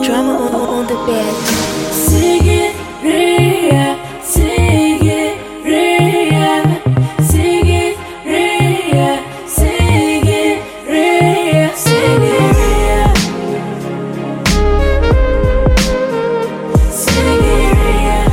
Drama on, on the bed. Sigiriya, Sigiriya, Sigiriya, Sigiriya, Sigiriya. Sigiriya.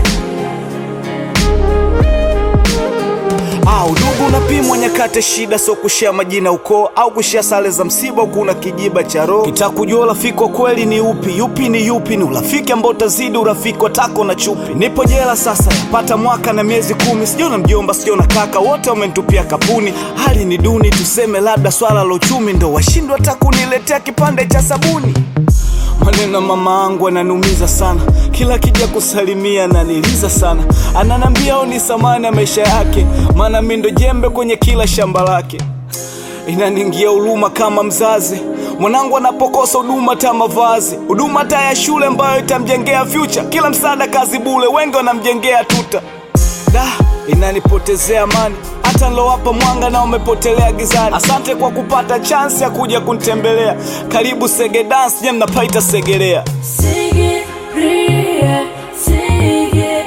Ah, udugu unapimwa nyakati shida, so kushia majina ukoo au kushia sare za msiba, kuna kijiba cha roho. Kitaka kujua urafiki wa kweli ni upi, yupi ni yupi, ni urafiki ambao utazidi urafiki wa tako na chupi. Nipo jela sasa, yapata mwaka na miezi kumi, sijona mjomba, sijona kaka, wote wamenitupia kapuni. Hali ni duni, tuseme labda swala la uchumi ndo washindwa hata kuniletea kipande cha sabuni. Maneno ya mama angu ananiumiza sana, kila kija kusalimia ananiliza sana, ananambia au ni samani ya maisha yake, maana mi ndo jembe kwenye kila shamba lake. Inaningia huruma kama mzazi, mwanangu anapokosa huduma ta mavazi, huduma ta ya shule ambayo itamjengea future, kila msaada kazi bule, wengi wanamjengea tuta da inanipotezea amani hata nilowapa mwanga na umepotelea gizani. Asante kwa kupata chansi ya kuja kunitembelea. Karibu Sege Dance, nye mnapaita Segerea. Sigiriya, Sigiriya,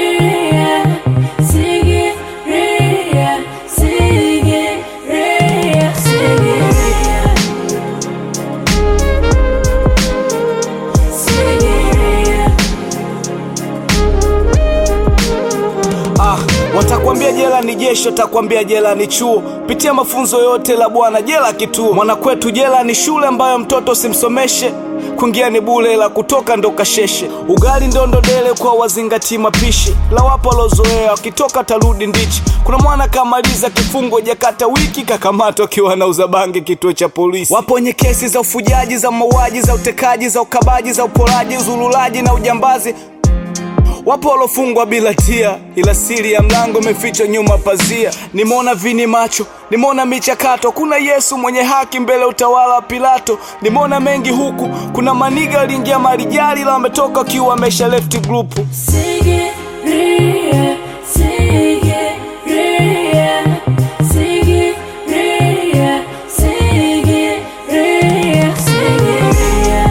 Sigiriya, Sigiriya, Sigiriya. Sigiriya. Ah, watakwambia jela ni jeshi, watakwambia jela ni chuo. Pitia mafunzo yote la bwana, jela kituo. Mwanakwetu jela ni shule ambayo mtoto simsomeshe kuingia ni bule la kutoka ndo kasheshe. Ugali ndo ndodele kwa wazingati mapishi, la wapo walozoea wakitoka tarudi ndichi. Kuna mwana kamaliza kifungo jakata wiki kakamatwa akiwa anauza bangi kituo cha polisi. Wapo wenye kesi za ufujaji, za mauaji, za utekaji, za ukabaji, za uporaji, uzululaji na ujambazi Wapo walofungwa bila tia, ila siri ya mlango imefichwa nyuma pazia. Nimeona vini macho, nimeona michakato, kuna Yesu mwenye haki mbele utawala wa Pilato. Nimeona mengi huku, kuna maniga waliingia marijali, ila wametoka wakiwa wamesha left group. Sigiriya, Sigiriya, Sigiriya, Sigiriya, Sigiriya.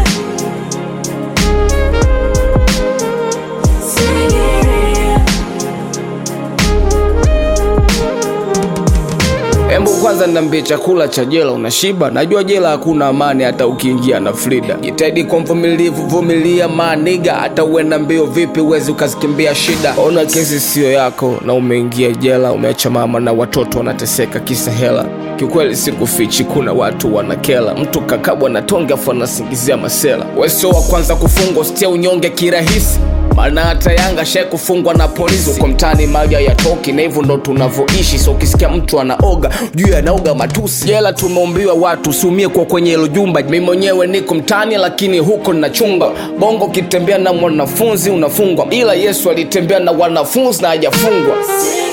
Sigiriya. Embu kwanza niambie, chakula cha jela unashiba? Najua jela hakuna amani hata ukiingia na Frida. Jitahidi kwa mvumilivu, vumilia maniga, hata uenda mbio vipi uwezi ukazikimbia shida. Ona kesi siyo yako na umeingia jela, umeacha mama na watoto wanateseka kisa hela. Kiukweli sikufichi, kuna watu wanakela, mtu kakabwa na tonge afu anasingizia masela. Wewe sio wa kwanza kufungwa, usitia unyonge kirahisi maana hata Yanga shai kufungwa na polisi uko mtaani, maji hayatoki na hivyo ndo tunavyoishi. So ukisikia mtu anaoga juu anaoga matusi. Jela tumeumbiwa watu usiumie kwa kwenye hilo jumba. Mimi mwenyewe niko mtaani, lakini huko ninachunga bongo. Ukitembea na mwanafunzi unafungwa, ila Yesu alitembea na wanafunzi na hajafungwa. Sigiriya.